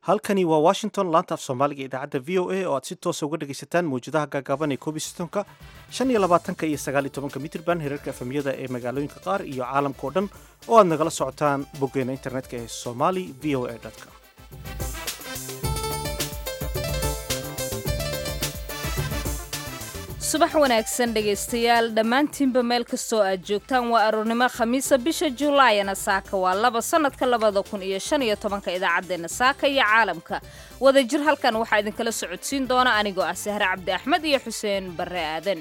halkani waa washington laanta af soomaaliga idaacadda v o a oo aad si toosa uga dhegaysataan mawjadaha gaagaaban ee koob iyo soddonka shan iyo labaatanka iyo sagaal iyo tobanka mitrban hirarka efemyada ee magaalooyinka qaar iyo caalamka oo dhan oo aad nagala socotaan boggeena internetka ee somali v o a com subax wanaagsan dhegaystayaal dhammaantiinba meel kastoo aad joogtaan waa aroornimo khamiisa bisha julaayana saaka waa laba sannadka labada kun iyo shan iyo tobanka idaacaddeenna saaka iyo caalamka wadajir halkan waxaa idinkala socodsiin doona anigoo ah sahre cabdi axmed iyo xuseen barre aadan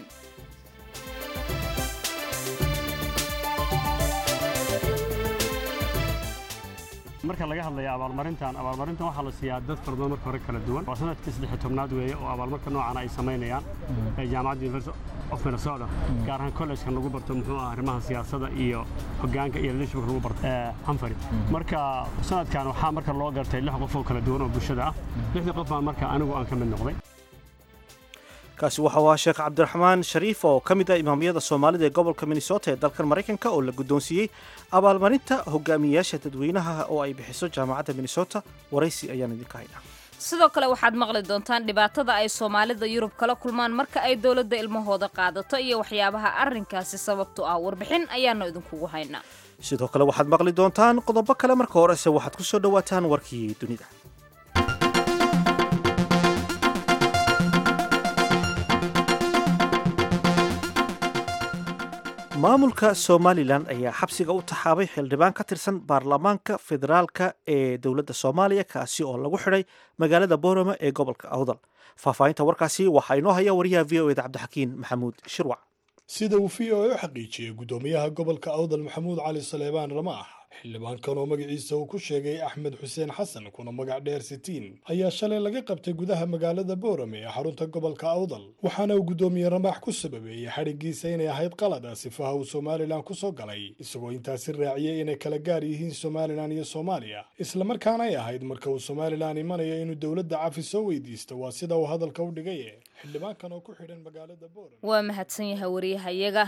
marka laga hadlaya abaalmarintan abaalmarintan waxaa la siiyaa dad fara badan marka hore kala duwan waa sanadkii saddex tobnaad weeye oo abaalmarka noocan ay samaynayaan ee jaamacadda university of minnesota gaar ahaan college-ka lagu barto muxuu ah arrimaha siyaasadda iyo hoggaanka iyo leadershipka lagu barto hanfari marka sanadkan waxaa marka loo gartay lix qof oo kala duwan oo bulshada ah lixdii qof baan marka anigu aan ka mid noqday kaasi waxa uu ahaa sheekh cabdiraxmaan shariif oo ka mid ah imaamiyada soomaalida ee gobolka minnesota ee dalkan maraykanka oo la guddoonsiiyey abaalmarinta hogaamiyayaasha dadweynaha oo ay bixiso jaamacadda minnesota waraysi ayaan idinka haynaa sidoo kale waxaad maqli doontaan dhibaatada ay soomaalida yurub kala kulmaan marka ay dowladda ilmahooda qaadato iyo waxyaabaha arrinkaasi sababtu ah warbixin ayaanu idinkugu haynaa sidoo kale waxaad maqli doontaan qodobo kale marka horese waxaad ku soo dhowaataan warkii dunida maamulka somalilan ayaa xabsiga u taxaabay xildhibaan ka tirsan baarlamaanka federaalka ee dowladda soomaaliya kaasi oo lagu xidhay magaalada boorama ee gobolka awdal faahfaahinta warkaasi waxaa inoo haya wariyaha v o eda cabdixakiin maxamuud shirwac sida uu v o a u xaqiijiyey guddoomiyaha gobolka awdal maxamuud cali saleebaan ramaax xildhibaankan oo magaciisa uu ku sheegay axmed xuseen xasan kuna magac dheer sitiin ayaa shalay laga qabtay gudaha magaalada boorame ee xarunta gobolka awdal waxaana uu guddoomiye ramaax ku sababeeyey xadhiggiisa inay ahayd qalada sifaha uu somalilan ku soo galay isagoo intaasi raaciyey inay kala gaar yihiin somalilan iyo soomaaliya islamarkaana ay ahayd marka uu somalilan imanayo inuu dowladda cafi soo weydiisto waa sida uu hadalka u dhigaye xildhibaankan oo ku xidhan magaalada boorame waa mahadsan yahay wariyahayaga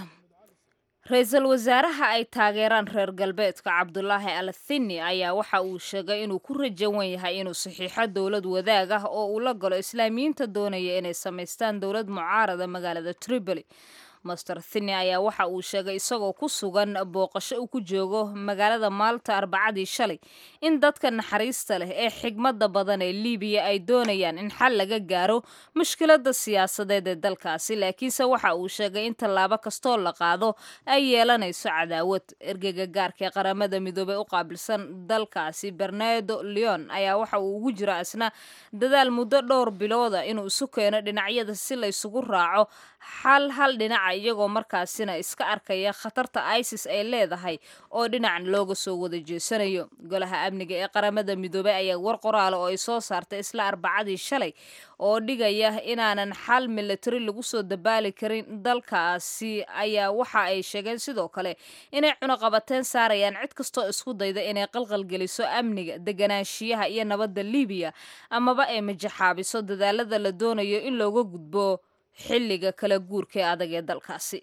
ra-iisul wasaaraha ay taageeraan reer galbeedka cabdulaahi al thini ayaa waxa uu sheegay inuu ku rajawan yahay inuu saxiixo dowlad wadaag ah oo uu la galo islaamiyiinta doonaya inay samaystaan dowlad mucaarada magaalada tripoli master thini ayaa waxa uu sheegay isagoo ku sugan booqasho uu ku joogo magaalada maalta arbacadii shalay in dadka naxariista leh ee xigmadda badan ee libiya ay doonayaan in xal laga gaaro mushkiladda siyaasadeed ee dalkaasi laakiinse waxa uu sheegay in tallaabo kastoo la qaado ay yeelanayso cadaawad ergeyga gaarka ee qaramada midoobey u qaabilsan dalkaasi bernardo leon ayaa waxa uu ugu jira isna dadaal muddo dhowr bilooda inuu isu keeno dhinacyada si la ysugu raaco xal hal dhinaca iyagoo markaasina iska arkaya khatarta isis ay leedahay oo dhinacan looga soo wada jeesanayo golaha amniga ee qaramada midoobey ayaa war qoraala oo ay soo saartay isla arbacadii shalay oo dhigaya inaanan xal milatari lagu soo dabaali karin dalkaasi ayaa waxa ay sheegeen sidoo kale inay cunaqabateen saarayaan cid kastoo isku dayda inay qalqalgeliso amniga deganaanshiyaha iyo nabadda libiya amaba ay majaxaabiso dadaalada la doonayo in looga gudbo xilliga kala guurka ee adag ee dalkaasi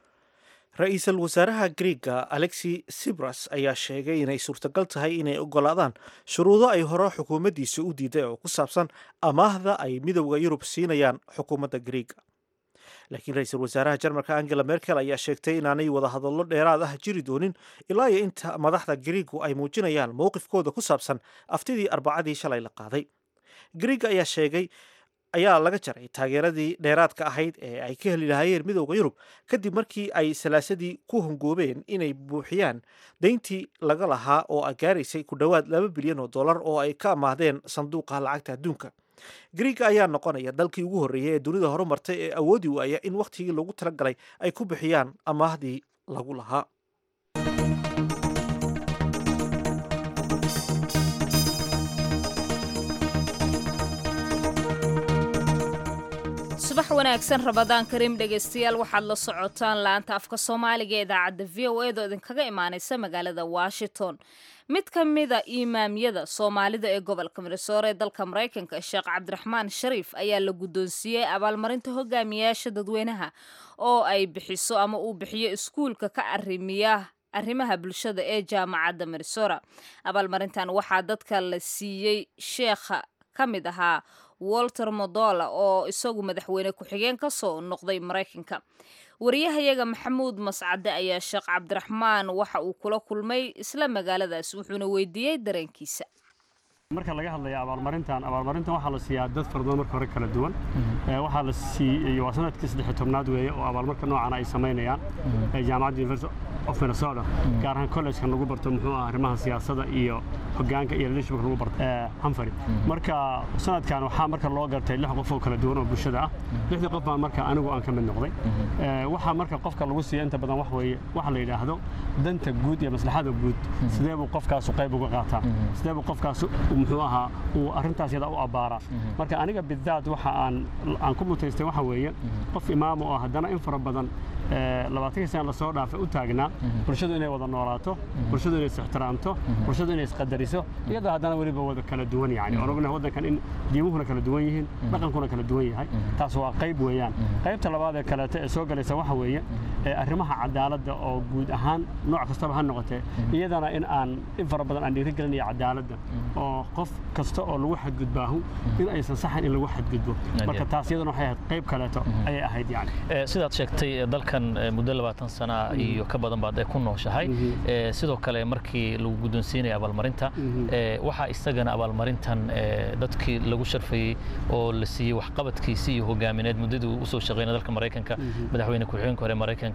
ra-iisul wasaaraha griega alexi sibras ayaa sheegay inay suurtagal tahay inay ogolaadaan shuruudo ay hore xukuumaddiisa u diiday oo ku saabsan amaahda ay midowda yurub siinayaan xukuumadda griega laakiin ra-iisul wasaaraha jarmalka angela merkel ayaa sheegtay inaanay wadahadallo dheeraad ah jiri doonin ilaa iyo inta madaxda griigu ay muujinayaan mowqifkooda ku saabsan aftidii arbacadii shalay la qaaday griega ayaa sheegay ayaa laga jaray taageeradii dheeraadka ahayd ee ay ka heli lahaayeen midowda yurub kadib markii ay salaasadii ku hongoobeen inay buuxiyaan dayntii laga lahaa oo gaaraysay ku dhowaad laba bilyan oo dollar oo ay ka amaahdeen sanduuqa lacagta adduunka griega ayaa noqonaya dalkii ugu horreeyay ee dunida horumartay ee awoodi waaya in wakhtigii loogu talagalay ay ku bixiyaan amaahdii lagu lahaa subax wanaagsan rabadaan kariim dhegaystayaal waxaad la socotaan laanta afka soomaaliga ee idaacadda v o edo idinkaga imaanaysa magaalada washington mid ka mida imaamyada soomaalida ee gobolka minnesota ee dalka maraykanka sheekh cabdiraxmaan shariif ayaa la guddoonsiiyey abaalmarinta hogaamiyayaasha dadweynaha oo ay bixiso ama uu bixiyo iskuulka ka arrimiya arrimaha bulshada ee jaamacadda minnesota abaalmarintan waxaa dadka la siiyey sheekha ka mid ahaa walter modola oo isagu madaxweyne ku-xigeen ka soo noqday maraykanka wariyahayaga maxamuud mascade ayaa sheekh cabdiraxmaan waxa uu kula kulmay isla magaaladaas wuxuuna weydiiyey dareenkiisa marka laga hadlaya abaalmarintan abaalmarintan waxaa la siiyaa dad fara badan marka hore kala duwan waxaa la siiyey waa sanadkii saddex tobnaad weeye oo abaalmarka noocan ay samaynayaan jaamacadda university of minnesota gaar ahaan collegeka lagu barto muxuu ah arrimaha siyaasadda iyo hogaanka iyo leadershipka lagu barto hanfari marka sanadkan waxaa marka loo gartay lix qof oo kala duwan oo bulshada ah lixdii qof baan marka anigu aan ka mid noqday waxaa marka qofka lagu siiya inta badan wax weeye waxa la yidhaahdo danta guud iyo maslaxada guud sidee buu qofkaasu qayb uga qaataa sidee buu qofkaasu muxuu ahaa uu arrintaas yada u abbaaraa marka aniga bidaad waxa aan aan ku mutaystay waxa weeye qof imaamo oo haddana in fara badan labaatankii sana lasoo dhaafay u taagnaa bulshadu inay wada noolaato bulshadu inay is-ixtiraamto bulshadu inay isqadariso iyadoo haddana weliba wada kala duwan yani oon ognahay waddankan in diimuhuna kala duwan yihiin dhaqankuna kala duwan yahay taas waa qayb weeyaan qaybta labaad ee kaleeto ee soo galaysa waxa weeye arrimaha cadaaladda oo guud ahaan nooc kastaba ha noqotee iyadana in aan in fara badan aan dhiirigelinayo cadaaladda oo qof kasta oo lagu xadgudbaahu in aysan saxan in lagu xadgudbo marka taas iyadana waxay ahayd qayb kaleeto ayay ahayd yani sidaad sheegtay dalkan muddo labaatan sana iyo ka badan baad ku nooshahay sidoo kale markii lagu guddoonsiinaya abaalmarinta waxaa isagana abaalmarintan dadkii lagu sharfayey oo la siiyey waxqabadkiisii iyo hogaamineed muddadii uu usoo shaqeynay dalka maraykanka madaxweyne ku-xigeenka hore maraykanka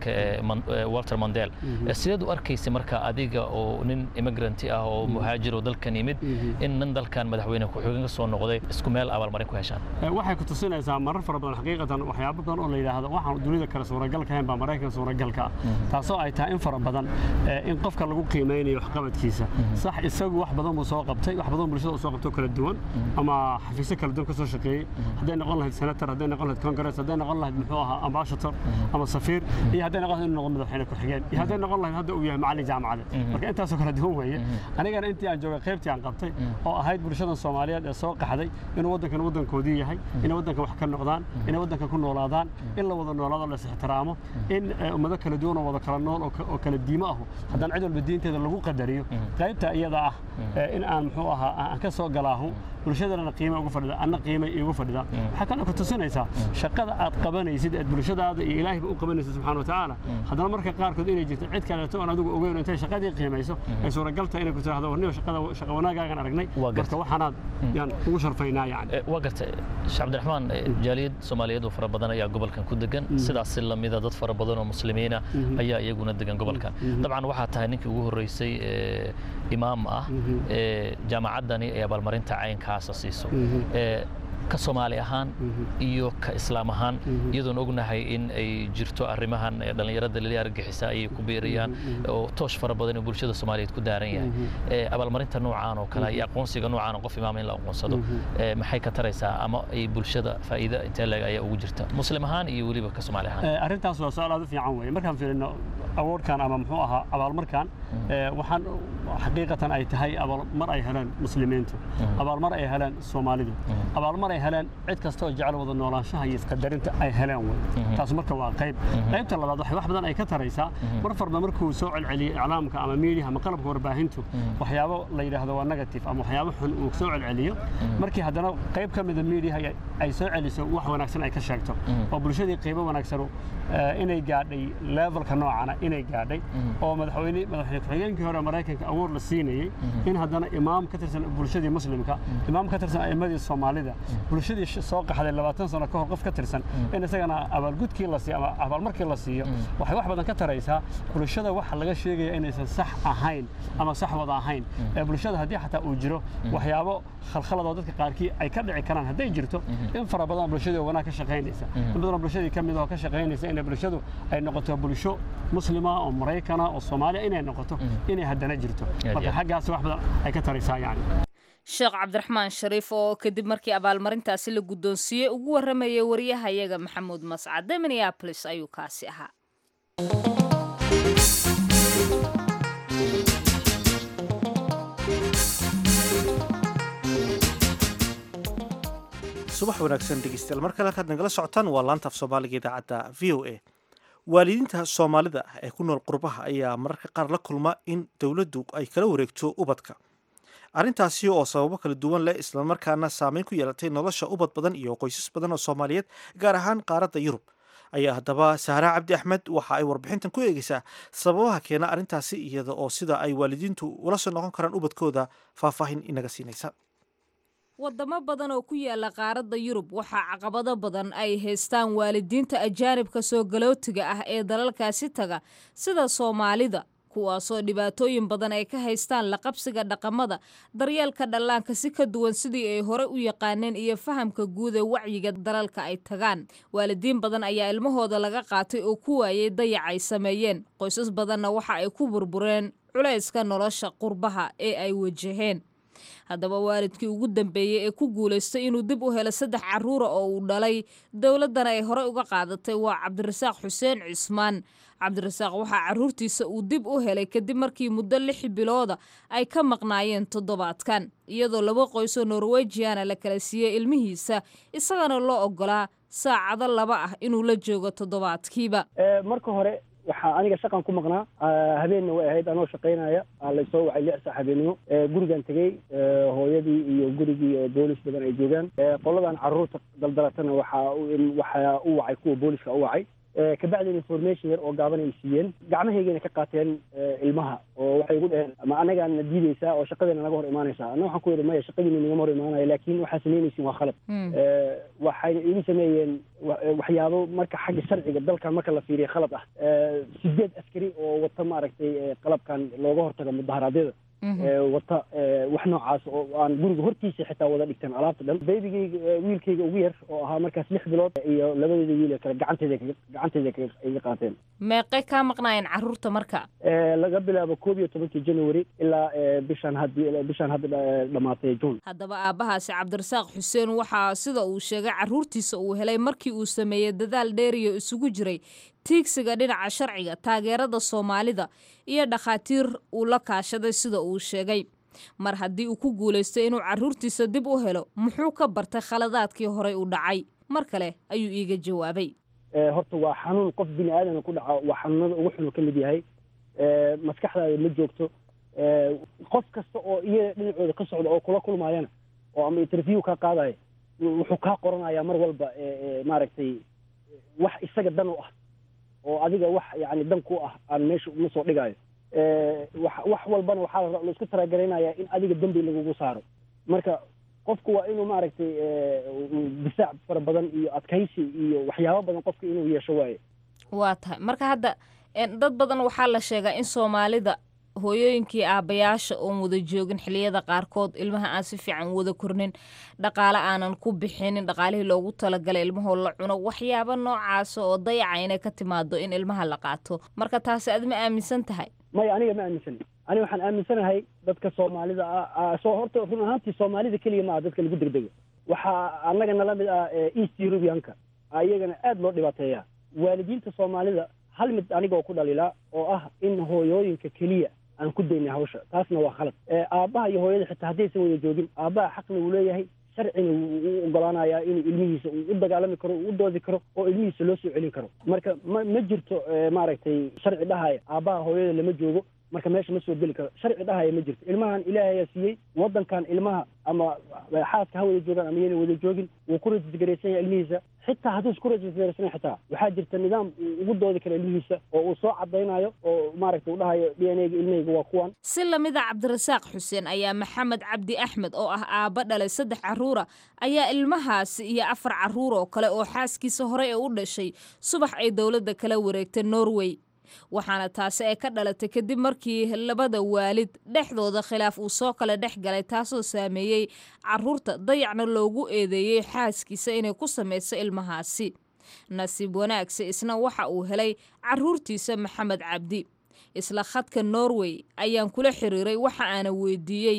walter mandel sideed u arkaysay marka adiga oo nin immigranti ah oo muhaajir oo dalkan yimid in nin dalkan madaxweyne ku-xigeen ka soo noqday isku meel abaalmarin ku heshaan waxay ku tusinaysaa marar fara badan xaqiiqatan waxyaabo badan oo la yidhaahdo waxaan dunida kale suuragalka ahayn baa maraykan suuragalka ah taasoo ay tahay in fara badan in qofka lagu qiimeynayo waxqabadkiisa sax isagu wax badan buu soo qabtay wax badan bulshada uu soo qabto kala duwan ama xafiisyo kala duwan ka soo shaqeeyey hadday noqon lahayd senator hadday noqon lahayd congress hadday noqon lahayd muxuu ahaa ambassador ama safiir iyo hadday noqon lahayd inuu noqdo madaxweyne ku-xigeen iyo hadday noqon lahayd hadda uu yahay macallin jaamacada marka intaasoo kala duwan weeye anigana intii aan joogay qaybtii aan qabtay oo ahayd bulshadan soomaaliyeed ee soo qaxday inuu waddankan waddankoodii yahay inay waddankan wax ka noqdaan inay waddankan ku noolaadaan in la wada noolaado la is-ixtiraamo in ummado kala duwan oo wada kala nool oo kala diimo ahu haddana cid walba diinteeda lagu qadariyo qaybta iyada ah in aan muxuu ahaa aan ka soo galaahu bulshadana qiime ugu fadhida anna qiime iigu fadhida waxaa kaloo ku tusinaysaa shaqada aad qabanaysid eed bulshadaada iyo ilaahayba u qabanaysid subxaana watacaala haddana marka qaarkood inay jirto cid kaleeto oon adigu ogeyn intay shaqadii qiimayso ay suuragalta inay ku tiraahdo warniyo shaqada shaqa wanaagaagan aragnay marka waxaanaad yaan ugu sharfaynaa yani waa gartay sheekh cabdiraxmaan jaaliyad soomaaliyeed oo fara badan ayaa gobolkan ku degan sidaas si lamida dad fara badan oo muslimiina ayaa iyaguna degan gobolkan dabcan waxaa tahay ninkii ugu horreysay imaam ah jaamacaddani ee abaalmarinta caynkaasa siiso ka soomaali ahaan iyo ka islaam ahaan iyadoon ognahay in ay jirto arrimahan dhallinyarada lili argagixisa ayay ku biiriyaan oo toosh fara badan oo bulshada soomaaliyeed ku daaran yahay abaalmarinta noocaan oo kale iyo aqoonsiga noocaan oo qof imaam in la aqoonsado maxay ka taraysaa ama ay bulshada faa'iida intee leeg ayaa ugu jirta muslim ahaan iyo weliba ka soomaali ahaan arrintaas waa su-aal aad u fiican weeye markaan fiirino awoodkan ama muxuu ahaa abaalmarkan waxaan xaqiiqatan ay tahay abaalmar ay heleen muslimiintu abaalmar ay heleen soomaalidu abaalmar ay heleen cid kasta oo jecel wada noolaanshaha iyo isqadarinta ay heleen wey taas marka waa qayb qaybta labaad waxay wax badan ay ka taraysaa mar farba markuu soo celceliyo iclaamka ama miidiyaha ama qalabka warbaahintu waxyaabo la yidhaahdo waa negative ama waxyaabo xun uu soo celceliyo markii haddana qayb ka mida miidiyaha ay soo celiso wax wanaagsan ay ka sheegto oo bulshadii qiimo wanaagsanu inay gaadhay levelka noocana inay gaadhay oo madaxweyne madaxweyne ku-xigeenkii hore maraykanka awood la siinayey in haddana imaam ka tirsan bulshadii muslimka imaam ka tirsan a'immadii soomaalida bulshadii soo qaxday labaatan sano ka hor qof ka tirsan in isagana abaalgudkii la siiyo ama abaalmarkii la siiyo waxay wax badan ka taraysaa bulshada waxa laga sheegaya inaysan sax ahayn ama sax wada ahayn ee bulshada haddii xataa uu jiro waxyaabo khalkhaladoo dadka qaarkii ay ka dhici karaan hadday jirto in fara badan bulshadii wanaag ka shaqaynaysa in badan bulshadii ka mid oo ka shaqaynaysa inay bulshadu ay noqoto bulsho muslima oo maraykana oo soomaaliya inay noqoto inay haddana jirto marka xaggaas wax badan ay ka taraysaa yani sheekh cabdiraxmaan shariif oo kadib markii abaalmarintaasi la guddoonsiiyey ugu warramayay wariyahayaga maxamuud mascade minneabolis ayuu kaasi ahaa subax wanaagsan dhegeystayaal mar kale halkaad nagala socotaan waa laanta af soomaaliga idaacadda v o a waalidiinta soomaalida ah ee ku nool qurbaha ayaa mararka qaar la kulma in dowladdu ay kala wareegto ubadka arrintaasi oo sababo kala duwan leh islamarkaana saameyn ku yeelatay nolosha ubad badan iyo qoysas badan oo soomaaliyeed gaar ahaan qaaradda yurub ayaa haddaba sahraa cabdi axmed waxa ay warbixintan ku eegeysaa sababaha keena arrintaasi iyada oo sida ay waalidiintu ula soo noqon karaan ubadkooda faahfaahin inaga siinaysa wadamo badan oo ku yaala qaaradda yurub waxaa caqabado badan ay haystaan waalidiinta ajaanibka soo galootiga ah ee dalalkaasi taga sida soomaalida kuwaasoo dhibaatooyin badan ay ka haystaan laqabsiga dhaqamada daryeelka dhallaanka si ka duwan sidii ay hore u yaqaaneen iyo fahamka guud ee wacyiga dalalka ay tagaan waalidiin badan ayaa ilmahooda laga qaatay oo ku waayay dayac ay sameeyeen qoysas badanna waxa ay ku burbureen culayska nolosha qurbaha ee ay wajaheen haddaba waalidkii ugu dambeeyey ee ku guulaystay inuu dib u helo saddex carruura oo uu dhalay dowladdana ay horey uga qaadatay waa cabdirasaaq xuseen cismaan cabdirasaaq waxaa carruurtiisa uu dib u helay kadib markii muddo lix bilooda ay ka maqnaayeen toddobaadkan iyadoo laba qoysoo norwejiana la kala siiyey ilmihiisa isagana loo oggolaa saacado laba ah inuu la joogo toddobaadkiiba marka hore waxaa aniga shaqan ku maqnaa habeenna way ahayd anoo shaqaynaya laysoo wacay lix saac habeenimo gurigan tegey hooyadii iyo gurigii oo boolis badan ay joogaan qoladan carruurta daldalatana waxaa waxaa u wacay kuwa booliska u wacay kabacdin information yar oo gaaban ay siiyeen gacmahaygana ka qaateen ilmaha oo waxay igu dheheen ma anagaana diideysaa oo shaqadeena naga hor imaanaysaa anna waxaan ku yidhi maya shaqadiina nagama hor imaanaya laakiin waxaa samaynaysin waa khalad waxayna igu sameeyeen waxyaabo marka xagga sharciga dalkan marka la fiiriya khalad ah sideed askari oo wata maaragtay qalabkan looga hortago mudaharaadyada wata wax noocaas oo aan guriga hortiisa xitaa wada dhigteen alaabta dhan baybigayga wiilkayga ugu yar oo ahaa markaas lix bilood iyo labadeeda wiil kale gacanteeda gacanteeda iga qaateen meeqay kaa maqnaayeen carruurta marka laga bilaabo koob iyo tobankii january ilaa bishaan haddi bishaan hadda dhamaatay june haddaba aabbahaasi cabdirasaaq xuseen waxaa sida uu sheegay carruurtiisa uu helay markii uu sameeyey dadaal dheeriyo isugu jiray tiigsiga dhinaca sharciga taageerada soomaalida iyo dhakhaatiir uu la kaashaday sida uu sheegay mar haddii uu ku guulaystay inuu carruurtiisa dib u helo muxuu ka bartay khaladaadkii horey u dhacay mar kale ayuu iiga jawaabay horta waa xanuun qof bini aadamka ku dhaco waa xanuunada ugu xunu ka mid yahay maskaxdaada ma joogto qof kasta oo iyaga dhinacooda ka socda oo kula kulmaayana oo ama interview kaa qaadaya wuxuu kaa qoranayaa mar walba maaragtay wax isaga dan u ah oo adiga wax yani dan ku ah aan meesha uma soo dhigaayo wax walbana waxaa la isku talagaraynayaa in adiga dembi lagugu saaro marka qofku waa inuu maaragtay difaac fara badan iyo adkaysi iyo waxyaabo badan qofka inuu yeesho waaye waa tahay marka hadda dad badan waxaa la sheegaa in soomaalida hooyooyinkii aabbayaasha oon wada joogin xiliyada qaarkood ilmaha aan si fiican wada kornin dhaqaale aanan ku bixinin dhaqaalihii loogu talagalay ilmahoo la cuno waxyaabo noocaasa oo dayaca inay ka timaado in ilmaha la qaato marka taasi aad ma aaminsan tahay maya aniga ma aaminsani aniga waxaan aaminsanahay dadka soomaalida ah soo horta run ahaantii soomaalida keliya ma aha dadka lagu degdego waxaa annaga nala mid ah east eurubianka ayagana aad loo dhibaateeyaa waalidiinta soomaalida hal mid aniga oo ku dhalilaa oo ah in hooyooyinka keliya aan ku daynay hawsha taasna waa khalad aabbaha iyo hooyada xitaa haddaysan wada joogin aabbaha xaqna uu leeyahay sharcina wuu u ogolaanayaa inuu ilmihiisa uu u dagaalami karo uu u doodi karo oo ilmihiisa loo soo celin karo marka ma ma jirto maaragtay sharci dhahaya aabbaha hooyada lama joogo marka meesha ma soo geli karo sharci dhahaya ma jirto ilmahan ilaahay ayaa siiyey waddankan ilmaha ama xaaska ha wada joogaan ama yana wada joogin wuu ku rajisgaraysan yahay ilmihiisa xitaa hadduu isku rajisgaraysan xitaa waxaa jirta nidaam uu ugu doodi karo ilmihiisa oo uu soo cadaynayo oo maaragtay uu dhahayo d n a ga ilmahayga waa kuwan si lamida cabdirasaaq xuseen ayaa maxamed cabdi axmed oo ah aabba dhalay saddex carruura ayaa ilmahaasi iyo afar carruur oo kale oo xaaskiisa horey ee u dhashay subax ay dowladda kala wareegtay norway waxaana taasi ay ka dhalatay kadib markii labada waalid dhexdooda khilaaf uu soo kala dhex galay taasoo saameeyey carruurta dayacna loogu eedeeyey xaaskiisa inay ku samayso ilmahaasi nasiib wanaagse isna waxa uu helay carruurtiisa maxamed cabdi isla khadka norway ayaan kula xiriiray waxa aana weydiiyey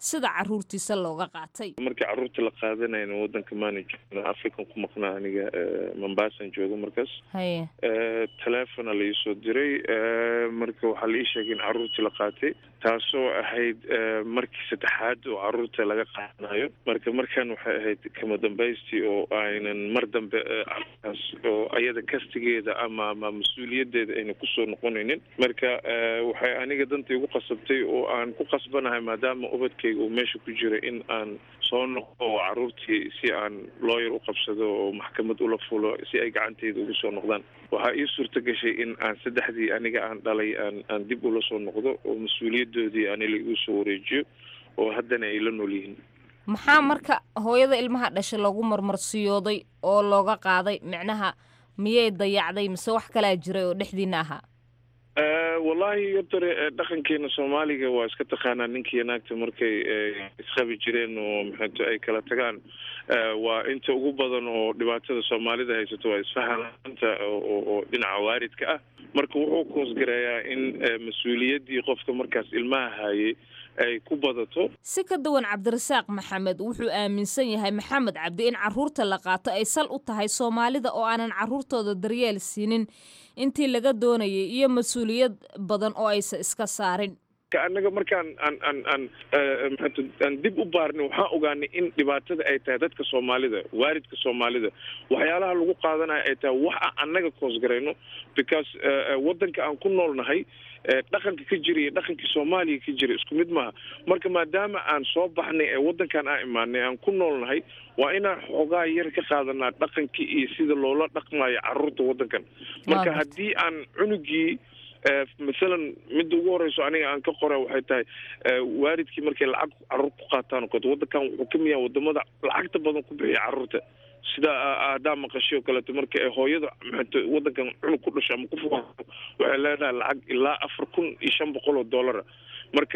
sida caruurtiisa looga qaatay markii carruurta la qaadanayna waddanka maana joogna african ku maqnaa aniga mombaasan jooga markaas haye telefona la iisoo diray marka waxaa la ii sheegay in carruurtii la qaatay taasoo ahayd markii saddexaad oo carruurta laga qaadanayo marka markan waxay ahayd kama dambaystii oo aynan mar dambe carruurtaas oo ayada kastigeeda ama ama mas-uuliyaddeeda ayna kusoo noqonaynin marka waxay aniga danta igu qasabtay oo aan ku qasbanahay maadaama ubadkayga uu meesha ku jira in aan soo noqdo oo carruurtii si aan looyar u qabsado oo maxkamad ula fulo si ay gacanteyda ugu soo noqdaan waxaa ii suurta gashay in aan saddexdii aniga aan dhalay aan aan dib ula soo noqdo oo mas-uuliyaddoodii anila igu soo wareejiyo oo haddana ay la nool yihiin maxaa marka hooyada ilmaha dhashay loogu marmarsiyooday oo looga qaaday micnaha miyay dayacday mise wax kalaa jiray oo dhexdiina ahaa wallahi yotore dhaqankeena soomaaliga waa iska taqaanaa ninkiiyo naagta markay isqabi jireen oo maxato ay kala tagaan waa inta ugu badan oo dhibaatada soomaalida haysato waa isfahamanta oo dhinaca waaridka ah marka wuxuu koosgareeyaa in mas-uuliyaddii qofka markaas ilmaha haayay ay ku badato si ka duwan cabdirasaaq maxamed wuxuu aaminsan yahay maxamed cabdi in carruurta la qaato ay sal u tahay soomaalida oo aanan carruurtooda daryeel siinin intii laga doonayay iyo mas-uuliyad badan oo aysan iska saarin annaga markaan aan aan aan maxato aan dib u baarnay waxaan ogaanay in dhibaatada ay tahay dadka soomaalida waaridka soomaalida waxyaalaha lagu qaadanayo ay tahay wax aan annaga koosgarayno because waddanka aan ku noolnahay dhaqanka ka jira iyo dhaqankii soomaaliya ka jira isku mid maaha marka maadaama aan soo baxnay ee waddankan aan imaanay aan ku noolnahay waa inaan xoogaa yar ka qaadanaa dhaqankii iyo sida loola dhaqmayo carruurta waddankan marka haddii aan cunugii masalan midda ugu horeyso aniga aan ka qora waxay tahay waalidkii markay lacag carruur ku qaataan oo kaleto waddankan wuxuu ka mid yahay wadamada lacagta badan ku bixiya carruurta sida aadaa maqashay oo kaleeto marka ay hooyada maxato waddankan cunug ku dhasho ama ku fuqato waxay leedahay lacag ilaa afar kun iyo shan boqol oo dollara marka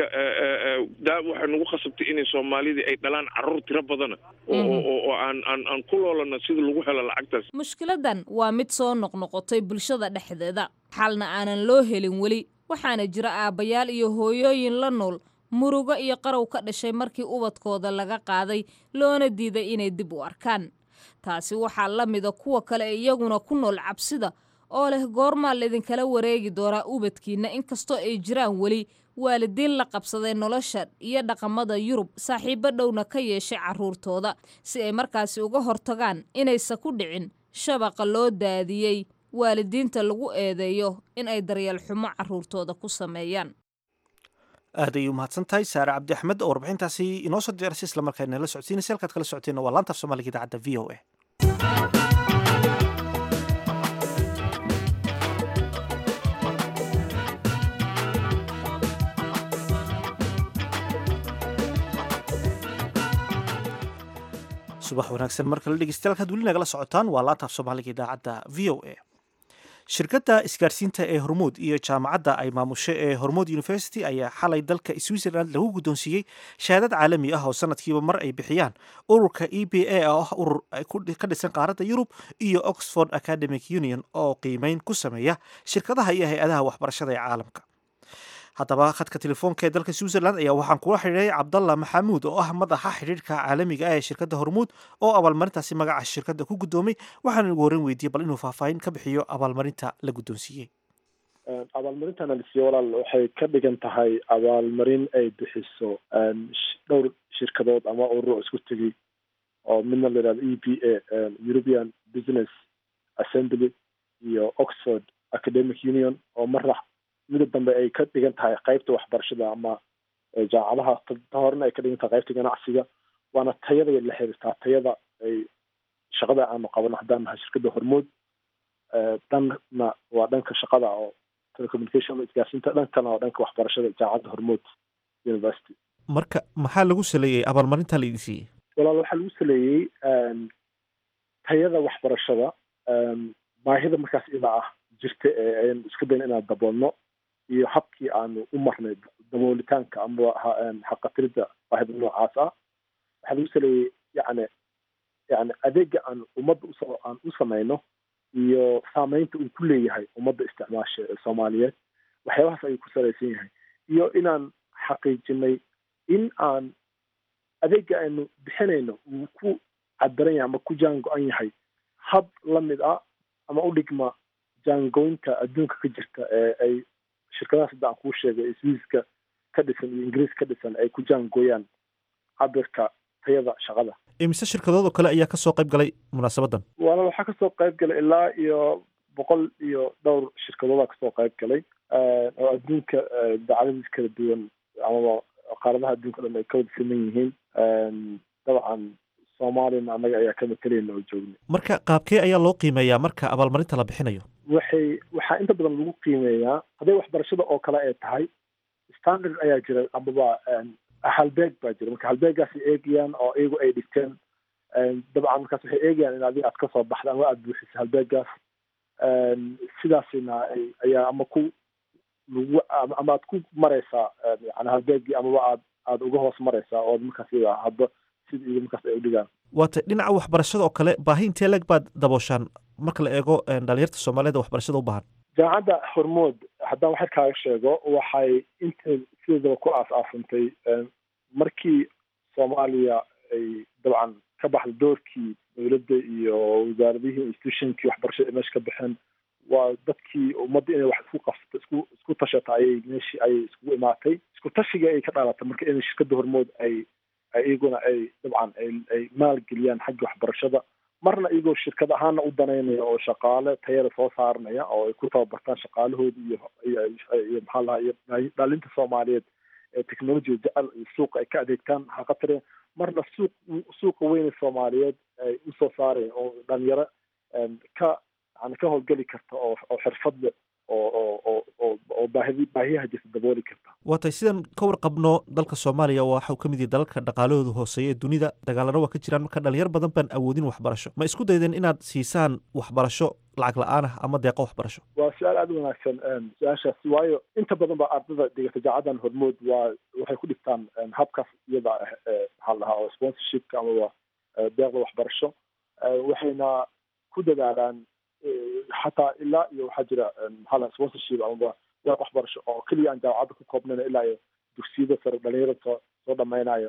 daa waxay nagu khasabtay inay soomaalidii ay dhalaan carruur tiro badana oo aan aan aan ku loolano sida lagu helo lacagtaas mushkiladan waa mid soo noqnoqotay bulshada dhexdeeda xalna aanan loo helin weli waxaana jira aabbayaal iyo hooyooyin la nool murugo iyo qarow ka dhashay markii ubadkooda laga qaaday loona diiday inay dib u arkaan taasi waxaa la mida kuwa kale ee iyaguna ku nool cabsida oo leh goormaa laidinkala wareegi doonaa ubadkiinna inkastoo ay jiraan weli waalidiin la qabsaday nolosha iyo dhaqamada yurub saaxiibo dhowna ka yeeshay carruurtooda si ay markaasi uga hortagaan inaysan ku dhicin shabaqa loo daadiyey waalidiinta lagu eedeeyo in ay daryeel xumo carruurtooda ku sameeyaan aad ayay umahadsan tahay saare cabdi axmed oo warbixintaasi inoo soo diyaarisay islamarkaana la socodsiinaysa halkaad kala socoteen waa laanta af soomaaliga idaacadda v o a subax wanaagsan mar kale dhegeystayaal kaad weli nagala socotaan waa laanta af soomaaliga idaacadda v o a shirkadda isgaarsiinta ee hormuud iyo jaamacadda ay maamusho ee hormuud university ayaa xalay dalka switzerland lagu guddoonsiiyey shahaadad caalami ah oo sanadkiiba mar ay bixiyaan ururka e b a oo ah urur ka dhisan qaaradda yurub iyo oxford academic union oo qiimeyn ku sameeya shirkadaha iyo hay-adaha waxbarashada ee caalamka haddaba khadka telefoonka ee dalka switzerland ayaa waxaan kula xidhiiray cabdalla maxamuud oo ah madaxa xidhiirka caalamiga ah ee shirkadda hormuud oo abaalmarintaasi magaca shirkadda ku guddoomay waxaana ugu horreyn weydiiyey bal inuu faahfaahin ka bixiyo abaalmarinta la guddoonsiiyey abaalmarintan alisiye walaal waxay ka dhigan tahay abaalmarin ay bixiso dhowr shirkadood ama ururo isku tegay oo midna la yihahdo e b a european business assembly iyo oxford academic union oo mara mida dambe ay ka dhigan tahay qaybta waxbarashada ama jaamacadaha ta horena ay ka dhigan tahay qaybta ganacsiga waana tayada la xiriirtaa tayada ay shaqada aanu qabano haddaan nahay shirkadda hormuud dhanna waa dhanka shaqada oo telecommunication isgaarsiinta dhankana waa dhanka waxbarashada jaamacadda hormuud university marka maxaa lagu saleeyey abaalmarinta la idin siiyey walaal waxaa lagu saleeyey tayada waxbarashada baahida markaas ida ah jirta ee aynu iska dayn inaan daboolno iyo habkii aanu u marnay daboolitaanka ama xaqatirida baahida noocaas ah waxaa lagu saleeyey yani yani adeega aan ummadda usoo aan u samayno iyo saameynta uu ku leeyahay ummadda isticmaasha ee soomaaliyeed waxyaabahaas ayuu ku salaysan yahay iyo inaan xaqiijinay in aan adeega aynu bixinayno wuu ku cadaran yahay ama ku jaan go-an yahay hab la mid ah ama u dhigma jaangoynta adduunka ka jirta ee ay shirkadaha sadda aan kuu sheegay swiiska ka dhisan iyo ingiriis ka dhisan ay ku jaangooyaan cabirka tayada shaqada imise shirkadood oo kale ayaa kasoo qayb galay munaasabaddan waana waxaa kasoo qayb galay ilaa iyo boqol iyo dhowr shirkadoodaa kasoo qayb galay oo adduunka dacaladiis kala duwan amaba qaaradaha adduunka dhan ay ka wada siman yihiin dabcan soomaaliyana annaga ayaa ka matalayna oo joogna marka qaabkee ayaa loo qiimeeyaa marka abaalmarinta la bixinayo waxay waxaa inta badan lagu qiimeeyaa hadday waxbarashada oo kale ay tahay standard ayaa jira amaba halbeeg baa jira marka halbeegaasay eegayaan oo iyagu ay dhigteen dabcan markaas waxay eegayaan in adiga aad kasoo baxda ama aada buuxisa halbeegaas sidaasina ayaa ama ku lagu ama aad ku maraysaa yani halbeegii amaba aad aada uga hoos maraysaa oo markaas iyaga hadba sida iyaga markaas ay udhigaan waata dhinaca waxbarashada oo kale baahi intee leeg baad dabooshaan marka la eego dhalinyarta soomaaliyed waxbarashada u baahan jaamacadda hormood haddaan waxar kaaga sheego waxay inta sideedaba ku aas-aasantay markii soomaaliya ay dabcan ka baxda doorkii dowladda iyo wasaaradihii institutionkii waxbarashada meesha ka baxeen waa dadkii ummadda inay wax isku qabsato isku isku tashata ayay meeshii ayay iskugu imaatay isku tashiga ay ka dhaalatay marka in shirkadda hormood ay iyaguna ay dabcan ay ay maalgeliyaan xagga waxbarashada marna iyagoo shirkad ahaana u danaynaya oo shaqaale tayada soo saaranaya oo ay ku tababartaan shaqaalahooda iyo iyo maxaa lahaa iyo dhaalinta soomaaliyeed ee technologiga jecel iyo suuqa ay ka adeegtaan xaqatire marna suuq suuqa weyne soomaaliyeed ay usoo saaraya oo dhalinyaro ka yani ka howlgeli karta oo oo xirfadle oo oo oo oo oo baahidi baahiyaha jirta dabooli karta waatay sidan ka warqabno dalka soomaaliya waxau ka mid yahay dalalka dhaqaalahooda hooseeya ee dunida dagaalana waa ka jiraan marka dhalinyar badan baan awoodin waxbarasho ma isku daydeen inaad siisaan waxbarasho lacag la-aan ah ama deeqo waxbarasho waa su-aal aada u wanaagsan su-aashaasi waayo inta badan ba ardada dhigata jacadan hormood waa waxay ku dhigtaan habkaas iyada ah maxaa lahaa oo sponsorshipka amaba deeqda waxbarasho waxayna ku dadaalaan xataa ilaa iyo waxaa jira maxaa lahaa sponsorship amaba deeq waxbarasho oo keliya aan jaamacadda ku koobnayn ilaa iyo dugsiyada sare dhalinyarada soo soo dhameynayo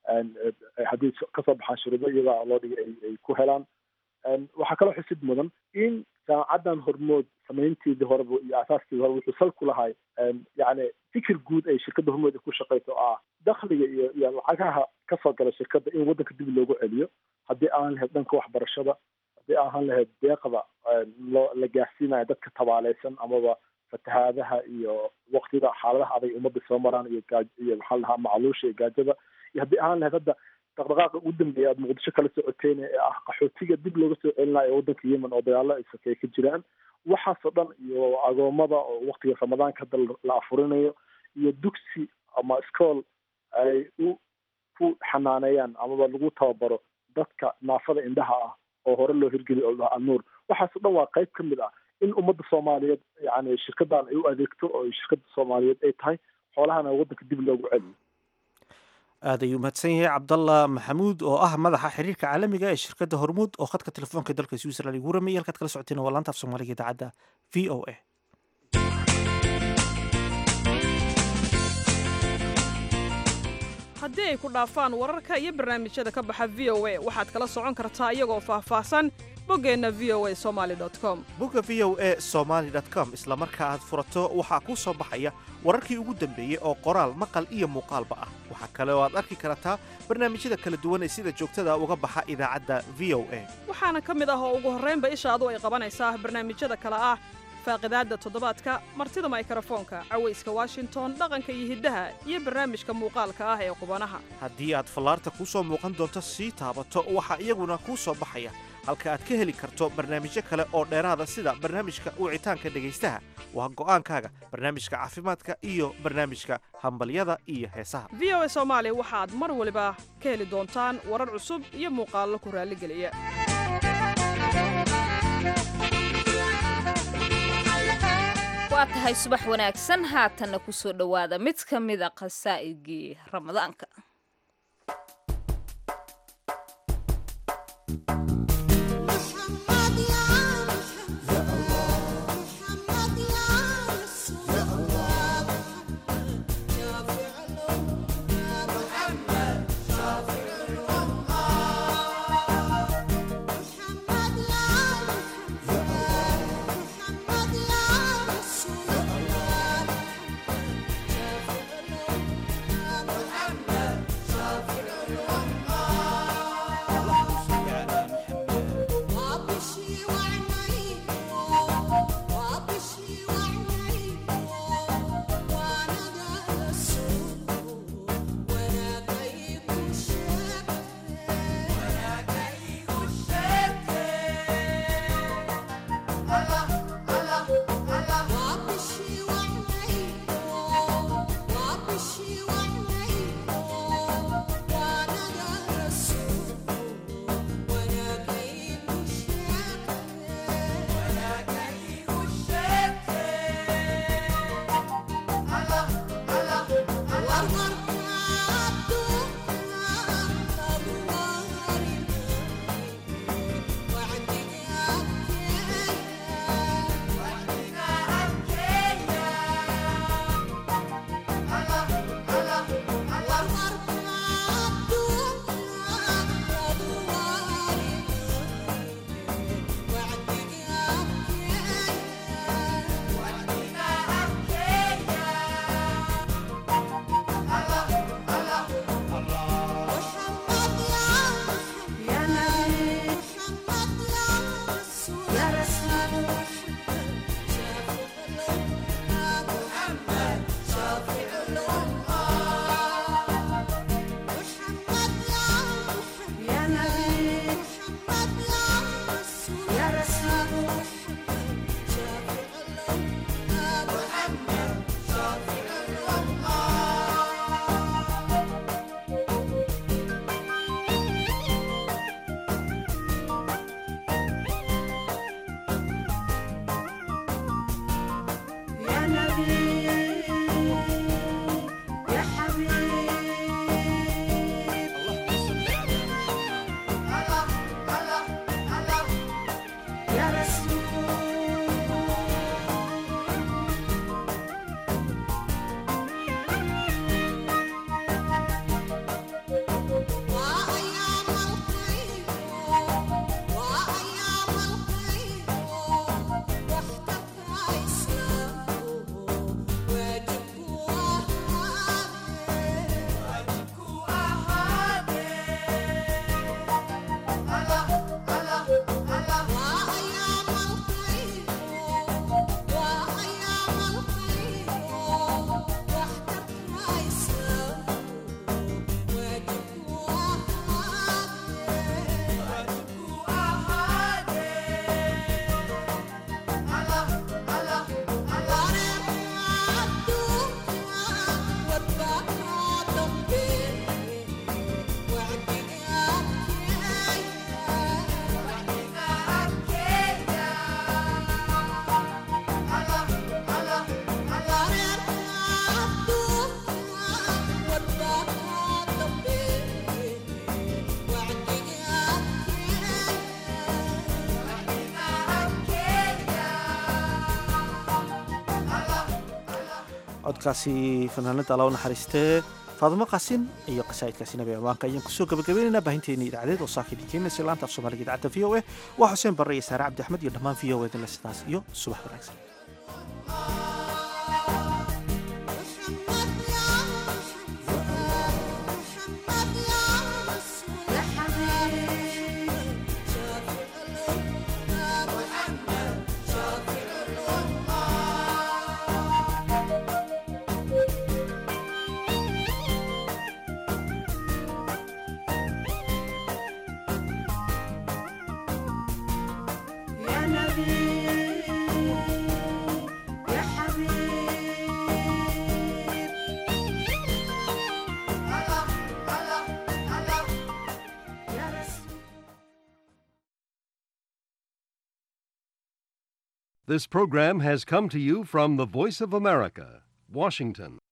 haddii kasoo baxaan shuruudo iyadaa loo dhigay ay ku helaan waxaa kaloo xusid mudan in jaamacaddan hormood samaynteedii horeba iyo asaaskeedii horeba wuxuu sal ku lahay yani fikir guud ay shirkadda hormood ku shaqayso oo ah dakhliga iyo iyo lacagaha kasoo gala shirkadda in waddanka dib loogu celiyo haddii aan lahayd dhanka waxbarashada haddii aan lahayd deeqda loo la gaarsiinayo dadka tabaaleysan amaba fatahaadaha iyo waqtida xaaladaha adag ummadda soo maraan iyo gaaj iyo maxaa lahaa macluusha iyo gaajada iyo haddii aan lahayd hadda dhaqdhaqaaqa ugu dambeeya aad muqdisho kala socoteen ee ah qaxootiga dib looga soo celinayo ee waddanka yemen oo dagaalo ay sakeeye ka jiraan waxaasoo dhan iyo agoomada oo waqtiga ramadaanka hadda la afurinayo iyo dugsi ama iskool ay u ku xanaaneeyaan amaba lagu tababaro dadka naafada indhaha ah oo hore loo hirgeliyo oo dhaha alnuur waxaasoo dhan waa qayb ka mid ah in ummadda soomaaliyeed yani shirkaddan ay u adeegto oo shirkadda soomaaliyeed ay tahay xoolahana waddanka dib loogu celiyo aad ayuu mahadsan yahay cabdalla maxamuud oo ah madaxa xiriirka caalamiga ee shirkadda hormuud oo khadka telefoonka dalka switzerland igu rameyay halkaad kala socoteen waa laanta af soomaaliga idaacadda v o a haddii ay ku dhaafaan wararka iyo barnaamijyada ka baxa v o a waxaad kala socon kartaa iyagoo faahfaahsan boggeenna v o a somaali com bogga v o a somaali com isla marka aad furato waxaa kuu soo baxaya wararkii ugu dambeeyey oo qoraal maqal iyo muuqaalba ah waxaa kale oo aad arki kartaa barnaamijyada kala duwan ee sida joogtada uga baxa idaacadda v o a waxaana ka mid ah oo ugu horraynba ishaadu ay qabanaysaa barnaamijyada kale ah faaqidaadda toddobaadka martida maykarafoonka cawayska washington dhaqanka iyo hiddaha iyo barnaamijka muuqaalka ah ee qubanaha haddii aad fallaarta kuu soo muuqan doonto sii taabato waxaa iyaguna kuu soo baxaya halka aad ka heli karto barnaamijyo kale oo dheeraada sida barnaamijka wicitaanka dhegaystaha waa go'aankaaga barnaamijka caafimaadka iyo barnaamijka hambalyada iyo heesaha v o a soomaali waxaad mar waliba ka heli doontaan warar cusub iyo muuqaallo ku raalligeliya waa tahay subax wanaagsan haatanna ku soo dhowaada mid ka mida khasaa'idgii ramadaanka يا codkaasi fanaanada alla u naxariistee faadimo qaasin iyo qasaa'idkaasi nabi amaanka ayaan kusoo gabagabaynaynaa baahinteennii idaacadeed oo saaka idin keenaysa laanta af soomaaliga idaacadda v o a waa xuseen barre iyo saare cabdi axmed iyo dhammaan v o a dinle sidaas iyo subax wanaagsan This program has come to you from the Voice of America, Washington.